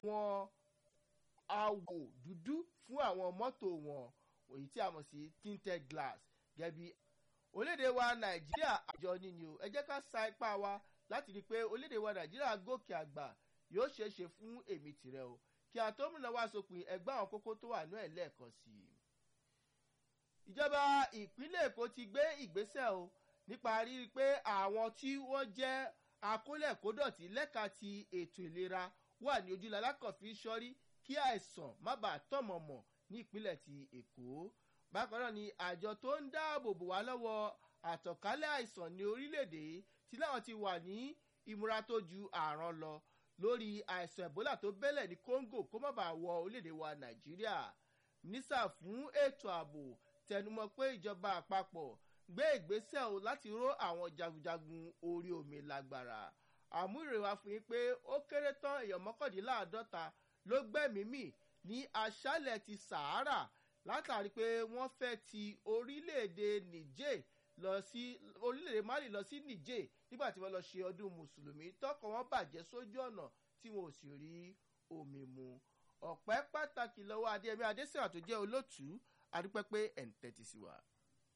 àwọn àwò dúdú fún àwọn mọ́tò wọn èyí tí a mọ̀ sí tinted glass gẹ́bí orílẹ̀-èdè wa nàìjíríà àjọ níní o ẹ jẹ́ ká sa ipá wa láti rí i pé orílẹ̀-èdè wa nàìjíríà gòkè àgbà yóò ṣeé ṣe fún èmi tìrẹ o kí a tó múná wá sópin ẹgbẹ́ àwọn kókó tó wà ní ẹ̀ lẹ́ẹ̀kan sí i. ìjọba ìpínlẹ̀ èkó ti gbé ìgbésẹ̀ o nípa rírí pé àwọn tí wọ́n jẹ́ akólẹ̀kódọ̀tí lẹ́ka ti ètò ìlera wà ní ojúlá alákọ̀ọ́fì sọ́rí kí àìsàn má bàa tọ̀mọ̀mọ̀ ní ìpínlẹ̀ ti èkó bákan náà ni àjọ tó ń dáàbò bò wá lọ́wọ́ àtọ̀kálẹ̀ àìsàn ní orílẹ̀-èdè tí láwọn ti wà ní ìmúra tó ju àrùn lọ lórí àìsàn ebola tó bẹ́lẹ̀ ní congo kó má bàa wọ orílẹ̀-èdè wa nàìjíríà nísà fún ètò ààbò tẹnumọ́ pé ìjọba àpapọ̀ gbé ìgbésẹ̀ o láti ró àwọn jagunjagun orí omi lágbára àmúrèwá fún yín pé ó kéré tán èèyàn mọ́kàndínláàádọ́ta ló gbẹ́mìí ní aṣálẹ̀ ti sahara látàrí pé wọ́n fẹ́ ti orílẹ̀-èdè niger lọ sí orílẹ̀-èdè mali lọ sí niger nígbà tí wọ́n lọ ṣe ọdún mùsùlùmí tọkọ wọn bàjẹ́ sójú ọ̀nà tí wọn ò sì rí omi mu ọ̀pẹ́ pàtàkì lọ́wọ́ adéyẹmí adésèwà tó jẹ́ olótùú adúpẹ́ pé ẹ̀ ń tẹ́tí sí wa.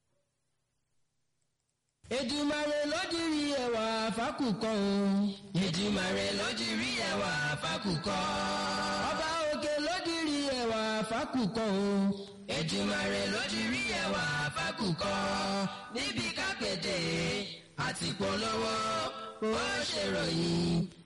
Èdùmàrè lójúrí ẹwà fákùkọ o. Èdùmàrè lójúrí ẹwà fákùkọ. Ọba òkè lójúrí ẹwà fákùkọ o. Èdùmàrè lójúrí ẹwà fákùkọ. Níbi kápẹ́tẹ̀ àti polówó ó ṣèròyìn